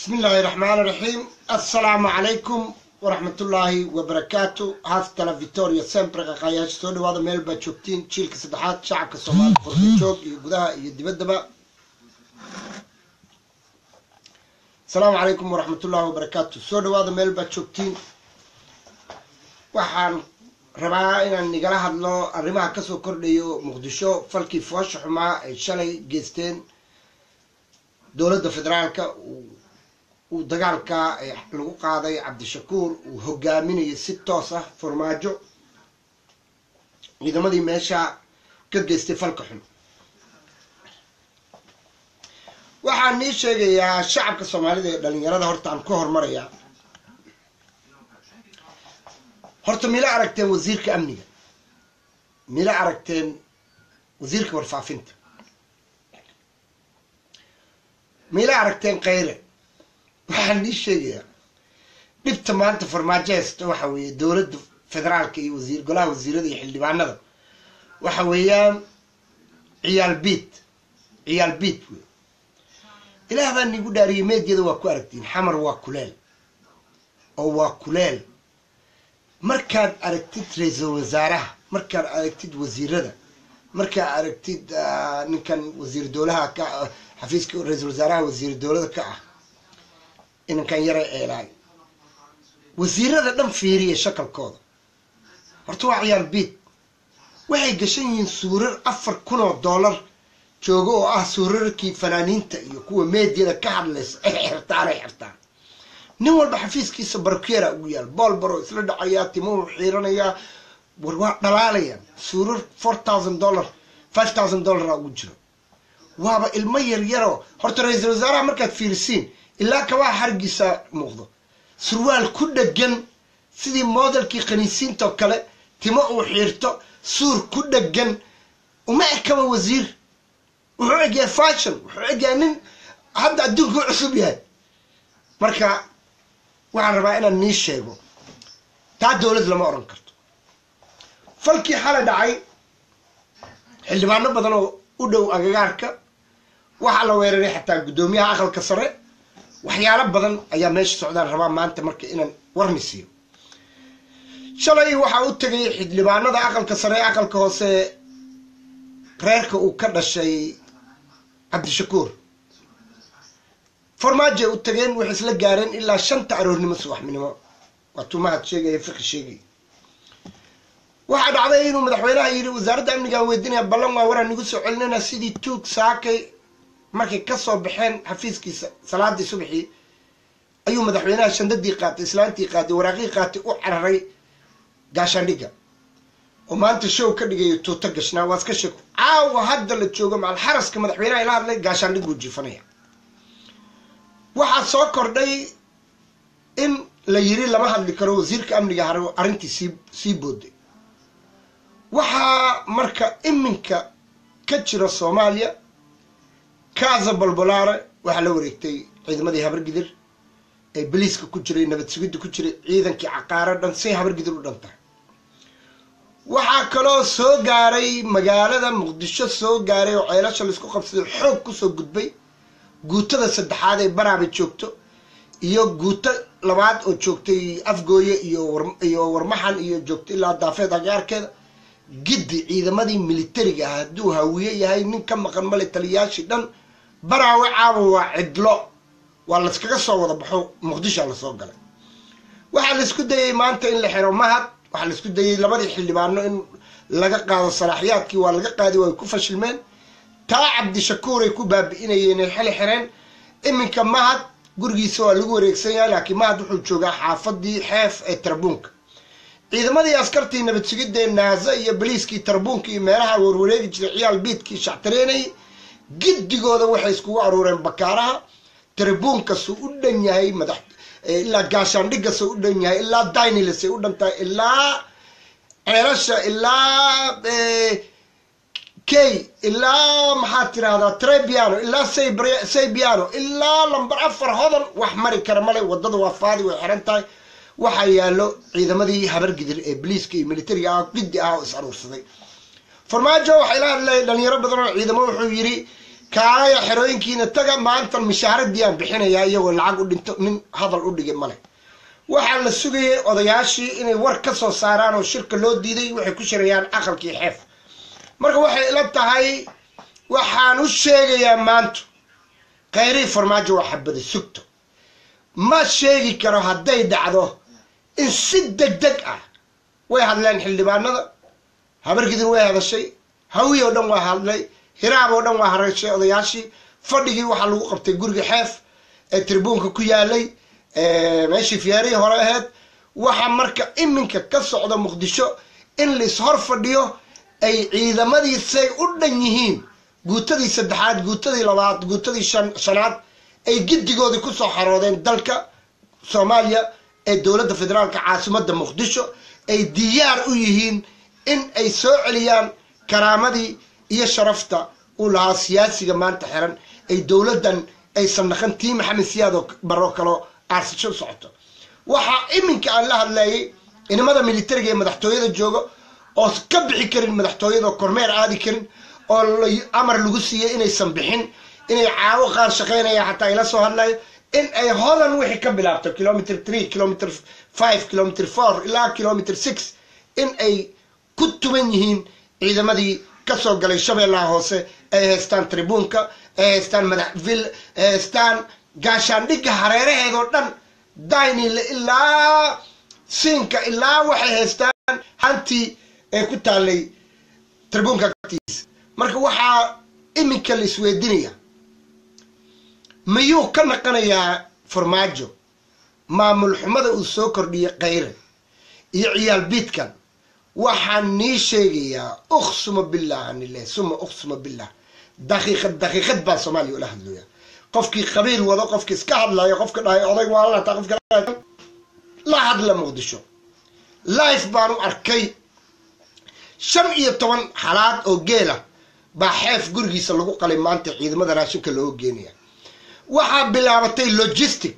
bismi illaahi raxmaan raxiim assalaamu calaykum waraxmatullaahi wabarakaatu haastala victoria sempre qaqaayaasha soo dhawaada meel baad joogtiin jiilka saddexaad shacabka soomaalida qorka joog iyo gudaha iyo dibaddaba asalaamu calaykum waraxmatullaahi wabarakaatu soo dhawaada meel baad joogtiin waxaan rabaa inaan nigala hadlo arrimaha kasoo kordhayo muqdisho falkii foosha xumaa ay shalay geysteen dowladda federaalka uu dagaalka lagu qaaday cabdishakuur uu hogaaminayo si toos ah farmaajo ciidamadii meesha ka geystay falka xun waxaan nii sheegayaa shacabka soomaalida ee dhalinyarada horta aan ka hormarayaa horta mila aragteen wasiirka amniga mila aragteen wasiirka warfaafinta mila aragteen khayre waxaan nii sheegayaa dhibta maanta farmaajo haysta waxa weeye dowladda federaalka iyo wasiir golaha wasiirada iyo xildhibaanada waxa weeyaan ciyaal biid ciyaal biid wey ilaah baa nigu dhaariyay meedyada waa ku aragtiin xamar waa kuleel oo waa kuleel markaad aragtid ra-iisul wasaaraha markaad aragtid wasiirada markaad aragtid ninkan wasiir dowlaha ka xafiiska ra-iisul wasaaraha wasiir dowlada ka ah inankan yara eelaay wasiirada dhan fiiriya shakalkooda horta waa ciyaal biid waxay gashan yihiin suurar afar kun oo dollar joogo oo ah suurarkii fanaaniinta iyo kuwa meedyada ka hadlaysa ay xirtaan ay xirtaan nin walba xafiiskiisa barkeera ugu yaal boolbaro isla dhacayaa timuhu xiiranayaa war waa dhalaalayaan suurar four thousand dollar five thousand dollara ugu jiro waaba ilmo yaryaroo horta ra-iisul wasaaraha markaad fiirisiin ilaa kabaa xargiisa muuqdo surwaal ku dhegan sidii modelkii khaniisiinta oo kale timo uu xiirto suur ku dhegan uma ekaba wasiir wuxuu egyahay fashion wuxuu egyahay nin hadda adduunka u cusub yahay marka waxaan rabaa inaan nii sheego taa dowlad lama odhan karto falkii xalay dhacay xildhibaano badan oo u dhow agagaarka waxaa la weeraray xataa guddoomiyaha aqalka sare waxyaalo badan ayaa meesha socdaan rabaa maanta marka inaan warni siiyo shalay waxaa u tegay xildhibaanada aqalka sare aqalka hoose reerka uu ka dhashay cabdishakuur farmaajoay u tageen waxay isla gaareen ilaa shanta aroornimo subaxminimo waa tuumahad sheegaya fiqi sheegay waxaa dhacday inuu madaxweynaha yidhi wasaaradda amnigaan weydinaya ballan waa waraan nigu soo celinayna sidii tuug saakay markay kasoo baxeen xafiiskiisa salaadii subaxii ayuu madaxweynaha shandadii qaatay islaantii qaatay waraaqii qaatay u cararay gaashaandhigga oo maanta show ka dhigayo tuuto gashnaa waa iska sheeko caawa hadda la joogo macal xaraska madaxweynaha ila hadlay gaashaandhig buu jiifanaya waxaa soo kordhay in la yiri lama hadli karo wasiirka amniga hare arrintii sii sii booday waxaa marka iminka ka jira soomaaliya kaza bolbolare waxaa la wareegtay ciidamadii habargidir ee baliiska ku jiray nabad sugidda ku jiray ciidankii caqaaro dhan say habargidir u dhan tahay waxaa kaloo soo gaaray magaalada muqdisho soo gaaray oo ceelasha laisku qabsaday xoog kusoo gudbay guutada saddexaad ee baraaba joogto iyo guuto labaad oo joogtay afgooye iyo warmaxan iyo joogto ilaa daafeed agaarkeeda giddi ciidamadii militariga ah hadduu hawiye yahay nin ka maqan male taliyaashii dhan baraawe caawa waa cidlo waa layskaga soo wada baxo muqdishoa lasoo galay waxaa laisku dayay maanta in la xiro mahad waxaa laisku dayay labadii xildhibaano in laga qaado salaaxiyaadkii waa laga qaadi waa ay ku fashilmeen taa cabdishakuuray ku baabi'inayeen ay xili xireen iminka mahad gurigiisa waa lagu wareegsan yahay laakiin mahad wuxuu joogaa xaafadii xeef ee tarbuunka ciidamadii askartii nabad sugidee naaza iyo baliiskii tarbuunka iyo meelaha warwareegi jiray ciyaal biidkii shactareenayay giddigooda waxay iskugu aruureen bakaaraha tarbuunkasuu u dhan yahay madax ilaa gaashaandhigasuu u dhan yahay ilaa dainilisay u dhan tahay ilaa ceelasha ilaa key ilaa maxaad tirahdaa trebiano ilaa saybiano ilaa lambar afar hodan wax mari kara male wadada waa faadi way xiran tahay waxaa yaallo ciidamadii habargidir ee boliiska iyo militariga ah giddi ah oo is aruursaday farmaajo waxay la hadlay dhalinyaro badan oo ciidamo wuxuu yidhi kaalaya xerooyinkiina taga maanta mishaaradii aan bixinayaa iyagoo lacag u dhinto nin hadal u dhigay male waxaa la sugayay odayaashii inay war ka soo saaraan oo shirka loo diiday waxay ku shirayaan aqalkii xeef marka waxay ila tahay waxaan u sheegayaa maanta khayrii farmaajo waa xabada sugto ma sheegi karo hadday dhacdo in si deg deg ah way hadleen xildhibaanada habargidin way hadashay hawi oo dhan waa hadlay hiraab oo dhan waa hareeshay odayaashii fadhigii waxaa lagu qabtay guriga xeef ee tribuunka ku yaalay meeshii fiyaarihii hore ahayd waxaa marka iminka ka socda muqdisho in lais hor fadhiyo ay ciidamadiisay u dhan yihiin guutadii saddexaad guutadii labaad guutadii shan shanaad ay giddigoodii kusoo xaroodeen dalka soomaaliya ee dowladda federaalka caasimadda muqdisho ay diyaar u yihiin in ay soo celiyaan karaamadii iyo sharafta uu lahaa siyaasiga maanta xiran ay dowladdan aysan naqan tii maxamed siyaad oo baro kaloo aarsasho u socoto waxaa iminka aan la hadlayay inamada militariga ee madaxtooyada jooga oo ka bixi karin madaxtooyada oo kormeer aadi karin oo amar lagu siiyey inaysan bixin inay caawo qaar shaqaynaya xataa ila soo hadlayo in ay hodan wixii ka bilaabto kilometer three kilometer five kilometer four ilaa kilometer six in ay ku tuban yihiin ciidamadii kasoo galay shabeellaha hoose ay haystaan tribuunka ay haystaan madaxvil ay haystaan gaashaandhigga hareeraheedoo dhan daynile ilaa siinka ilaa waxay haystaan hantii ee ku taalay tribuunka agtiisa marka waxaa iminka la isweydinaya miyuu ka naqanayaa farmaajo maamul xumada uu soo kordhiyay khayre iyo ciyaal biidkan waxaan nii sheegayaa uqsuma billah anileh suma uqsuma billah daqiiqad daqiiqad baa soomaaliya ula hadlaya qofkii qabiil wado qofkii iska hadlayo qofka dhahay oday waalata qofka la hadla muqdisho life baan u arkay shan iyo toban xalaad oo geela baa xeef gurigiisa lagu qalay maanta ciidamada raashinka looga geenaya waxaa bilaabatay logistic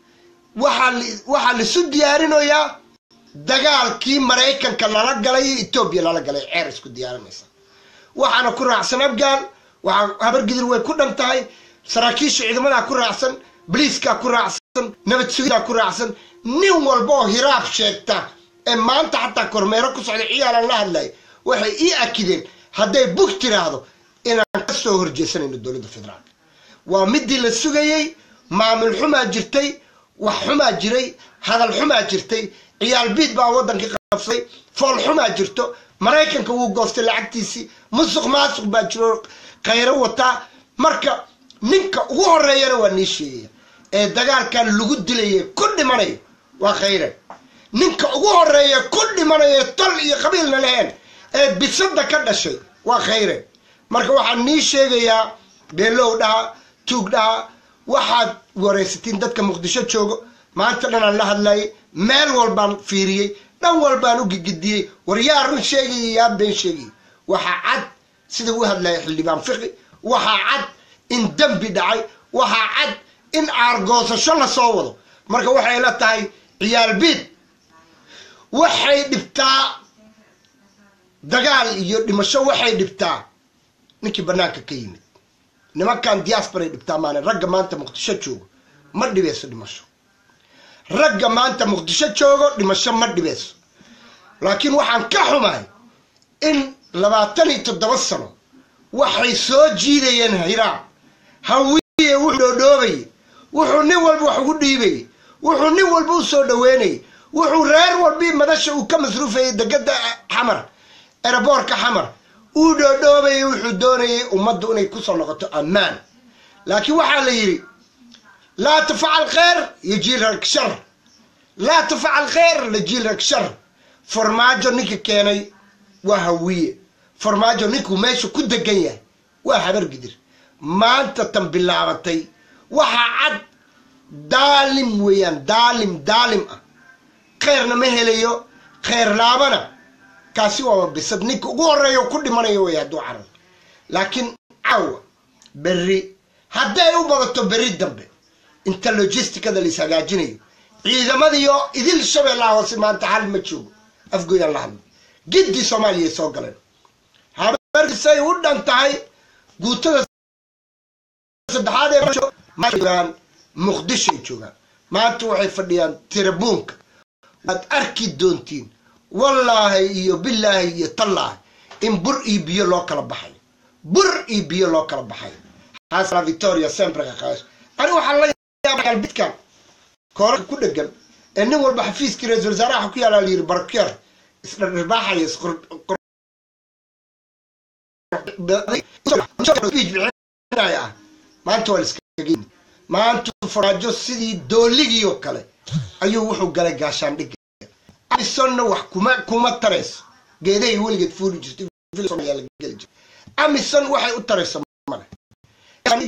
waxaa laisu diyaarinayaa dagaalkii maraykanka lala galay iyo etoobiya lala galay ceer isku diyaarinaysa waxaana ku raacsan afghan waxaa habargidir way ku dhan tahay saraakiisha ciidamadaa ku raacsan baliiskaa ku raacsan nabad sugidaa ku raacsan nin walba oo hiraab sheegta ee maanta xataa kormeero ku socda ciyaalan la hadlay waxay ii akideen hadday bug tiraahdo inaan ka soo horjeesanayno dowladda federaalka waa midii la sugayey maamul xumaa jirtay wax xumaa jiray hadal xumaa jirtay ciyaal biid baa waddankii qabsaday fool xumaa jirto maraykanka wuu goostay lacagtiisii musuq maasuq baa jiro khayro wataa marka ninka ugu horeeyana waa nii sheegaya ee dagaalkan lagu dilaya ku dhimanayo waa khayre ninka ugu horeeya ku dhimanaya tol iyo qabiilna leheen ee bisada ka dhashay waa khayre marka waxaan nii sheegayaa beelow dhaha tuug dhaha waxaad waraysatiin dadka muqdisho joogo maanta dhanaan la hadlayay meel walbaan fiiriyey dhan walbaan u gigidiyey war yaa run sheegaya yaa been sheegaya waxaa cad sida u hadlaya xildhibaan fiqi waxaa cad in dembi dhacay waxaa cad in aargoosasho lasoo wado marka waxay la tahay ciyaal biid waxay dhibtaa dagaal iyo dhimasho waxay dhibtaa ninkii banaanka ka yimid nimankan diasporay dhibtaa maane ragga maanta muqdisho joogo ma dhibeyso dhimasho ragga maanta muqdisho joogo dhimasho ma dhibeyso laakiin waxaan ka xumahay in labaatan iyo toddoba sano waxay soo jiidayeen hiraab hawiye wuxuu dhoodhoobayay wuxuu nin walba wax ugu dhiibayay wuxuu nin walba u soo dhaweynayay wuxuu reer walbii madasha uu ka masruufayay degada xamar eraboorka xamar uu dhoodhoobayay wuxuu doonayay ummaddu inay kusoo noqoto ammaan laakiin waxaa la yidhi laa tafcal kheyr yajiilrak shar laa tafcal kheyr lajiilrak shar farmaajo ninka keenay waa hawiye farmaajo ninkuu meesha ku degan yahay waa habar gidir maanta tan bilaabatay waxaa cad daalim weeyaan daalim daalim ah kheyrna ma helayo kheyr laabana kaasi waaba bisad ninka ugu horeeyo ku dhimanayo wey hadduu carar laakiin caawa berri hadday u badato berri dambe inta logisticada lais hagaajinayo ciidamadiio idil shabeellaha hoose maanta hal ma joogo afgoyaan la hadlo giddii soomaaliya soo galeen habarkisay u dhan tahay guutada saddexaad ee joogaan muqdishoay joogaan maanta waxay fadhiyaan tirabuunka waad arki doontiin wallaahi iyo bilaahi iyo tallaahi in bur iyo biyo loo kala baxayo bur iyo biyo loo kala baxayo xaasla victoria sempre qaqaash ani waxaa la yaabay albidkan koorarka ku dhegan ee nin walba xafiiskii ra-iisul wasaaraha ku yaalaa layiri barkeer isdhardhirbaaxaya ah maanta waa liskaga maanta faraajo sidii dooligii oo kale ayuu wuxuu galay gaashaandhigga amisonna wax kuma kuma tarayso geedahay weligeed fuuli jirtay amison waxay u tarayso male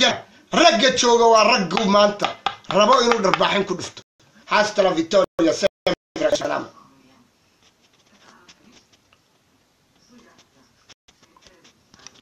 ragga jooga waa raggu maanta rabo inuu dharbaaxin ku dhufto xaastala victoria